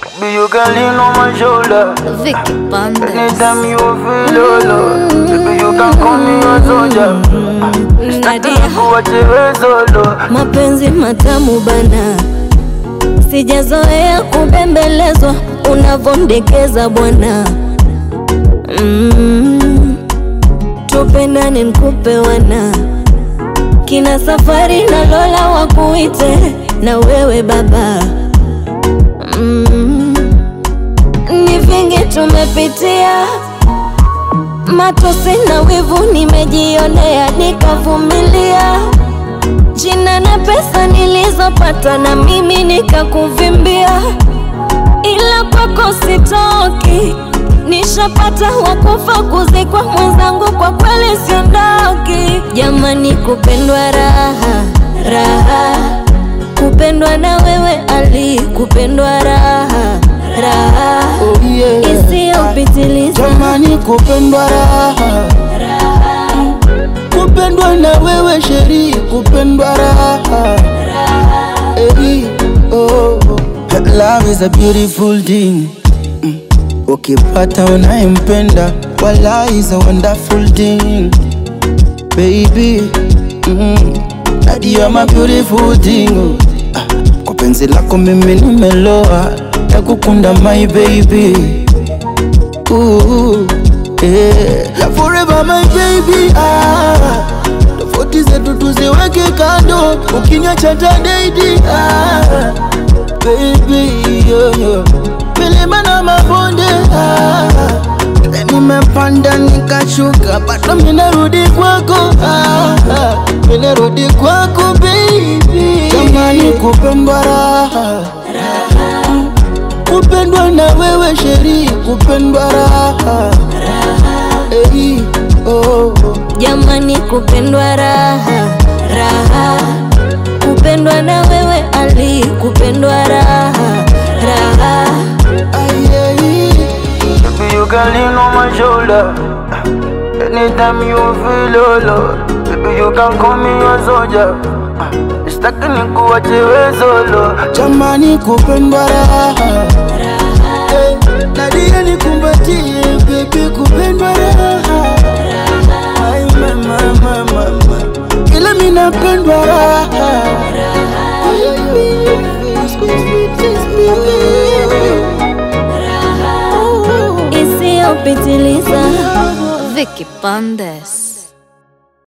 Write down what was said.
Baby, you can lean on my shoulder. Vicky Bandes. Anytime you feel low, baby, you can call me a soldier. Nadia, Kuachiwe solo. mapenzi matamu bana, sijazoea kubembelezwa unavondekeza bwana. Mm, tupendane nkupe wana kina safari na Lola wakuite na wewe baba. Mm, ni vingi tumepitia matosi na wivu nimejionea, nikavumilia jina na pesa nilizopata, na mimi nikakuvimbia, ila kwako sitoki. Nishapata wakufa kuzikwa mwenzangu, kwa kweli siondoki. Jamani, kupendwa raha raha, kupendwa na wewe Ali, kupendwa raha raha Oh, yeah. isiyopitiliza Jamani, kupendwa raha, kupendwa na wewe sheri, kupendwa raha. Hey, oh, oh. Love is a beautiful thing. Mm. Ukipata unayempenda, wala is a wonderful thing. Baby, mm. Daddy, you're my beautiful thing. oh. Ah, Kwa penzi lako mimi nimeloa, nakukunda my baby. Ooh, yeah. Forever my baby ah. Tofauti zetu tuziweke kando, ukiniacha tadaidi ah. Baby yo, yo. Milima na mabonde ah. Nimepanda nikashuka, bado minarudi kwako ah. ah. Minarudi kwako baby, jamani kupendwa raha kupendwa na wewe sheri, kupendwa raha hey, oh, oh. Jamani, kupendwa raha raha, kupendwa na wewe Ali, kupendwa raha raha. Ay, ay, Baby, you can lean on my shoulder. Anytime you feel low, baby, you can call me a soldier. Sitaki nikuachiwe solo. jamani kupendwa raha hey, Nadia nikumbatie baby, kupendwa raha Ay, mama, mama, mama. Ila mi napendwa raha Ay, ay, ay. Isiyopitiliza Vicky Bandes.